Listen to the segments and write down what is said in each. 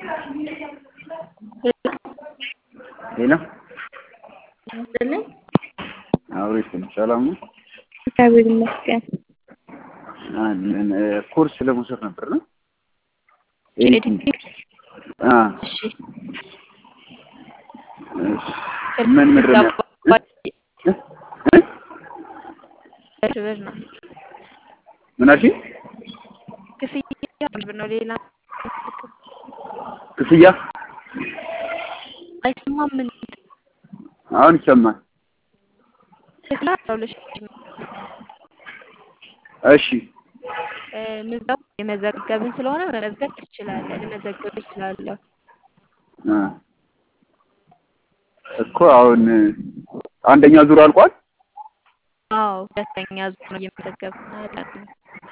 ሄሎ ይመስልኝ አብሬሽ ነው። ሰላም ነው? እግዚአብሔር ይመስገን። አለን። ኮርስ ለመውሰድ ነበር ነው ኤዲቲንግ አ እሺ ምን ምድር ነው? ብር ነው ምን አልሽኝ? ክፍያ ብር ነው። ሌላ ክፍያ አይሰማም። ምን አሁን ይሰማል። ክፍያ አስራ ሁለት ሺህ እሺ እ ምዝገባ የመዘገብን ስለሆነ መመዝገብ ትችላለህ። ልመዘገብ እችላለሁ። አ እኮ አሁን አንደኛ ዙር አልቋል። አዎ ሁለተኛ ዙር ነው እየመዘገብን ያለነው።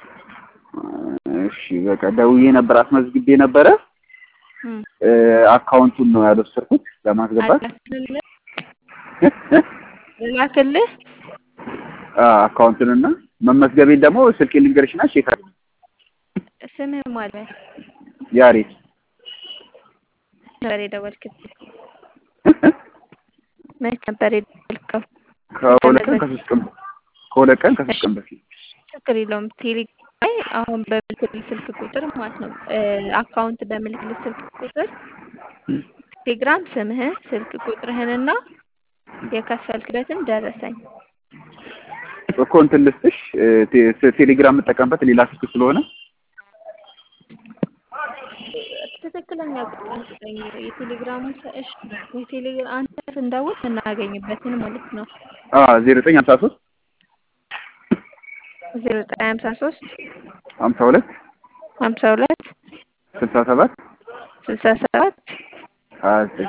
እሺ በቃ ደውዬ ነበር አስመዝግቤ ነበረ። እም እ አካውንቱን ነው ያልወሰድኩት ለማስገባት አላክልህ ልላክልህ አ አካውንቱንና መመዝገቤን ደግሞ ስልኬ ልንገርሽና ቼክ አድርጊ። ስምህ ማለት ያሬት ነበር የደወልክልኝ? መች ነበር የደወልከው? ከሁለት ቀን ከሶስት ቀን ከሁለት ቀን ከሶስት ቀን በፊት ችግር የለውም። ቴሌግራም ላይ አሁን በምልክልህ ስልክ ቁጥር ማለት ነው እ አካውንት በምልክልህ ስልክ ቁጥር ቴሌግራም ስምህን ስልክ ቁጥርህንና የከፈልክበትን ደረሰኝ እኮ እንትን ልስጥሽ እ ቴ- ቴሌግራም የምጠቀምበት ሌላ ስልክ ስለሆነ ትክክለኛ ቁጥር ስጠኝ። የቴሌግራሙ ሰእሽ የቴሌግራም አንተ ስንደውል የምናገኝበትን ማለት ነው። አ ዜሮ ዘጠኝ ሀምሳ ሶስት ዜሮ ዘጠኝ ሀምሳ ሶስት ሀምሳ ሁለት ሀምሳ ሁለት ስልሳ ሰባት ስልሳ ሰባት ሀያ ዘጠኝ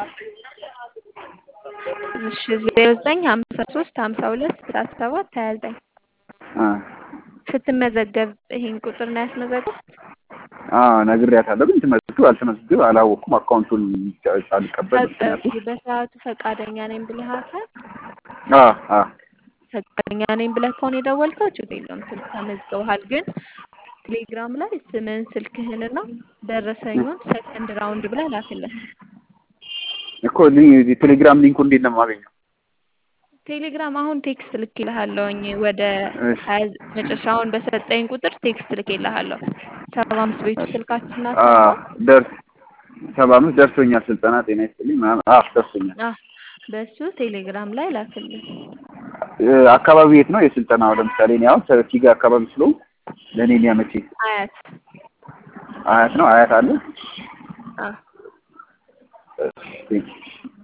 እሺ ዜሮ ዘጠኝ ሀምሳ ሶስት ሀምሳ ሁለት ስልሳ ሰባት ሀያ ዘጠኝ አ ስትመዘገብ ይሄን ቁጥር ነው ያስመዘገብ አ ነግሬያታለሁ። ግን ትመዝግብ አልተመዝግብ አላወቅኩም። አካውንቱን ሳልቀበል ምክንያቱም በሰዓቱ ፈቃደኛ ነኝ ብለሃታል። አ አ ፈቃደኛ ነኝ ብለህ ከሆነ የደወልከው ችግር የለውም። ስልክ ተመዝግበሃል። ግን ቴሌግራም ላይ ስምህን ስልክህንና ደረሰኙን ሰከንድ ራውንድ ብለህ ላክልን። እኮ ሊ- ቴሌግራም ሊንኩ እንዴት ነው የማገኘው? ቴሌግራም አሁን ቴክስት ልኬልሃለሁኝ ወደ እሺ ሀያ መጨረሻውን በሰጠኝ ቁጥር ቴክስት ልኬልሃለሁ። ሰባ አምስት ቤቱ ስልካችን ናት። አ ደርስ ሰባ አምስት ደርሶኛል። ስልጠና ጤና ይስጥልኝ ምናምን አ ደርሶኛል። አዎ በሱ ቴሌግራም ላይ ላክልኝ። እ አካባቢ የት ነው የስልጠናው? ለምሳሌ እኔ አሁን ሰፊጋ አካባቢ ስለሆንኩ ለእኔ ሊያመቸኝ አያት አያት ነው አያት አለ አዎ እሺ፣ ቴንኪው።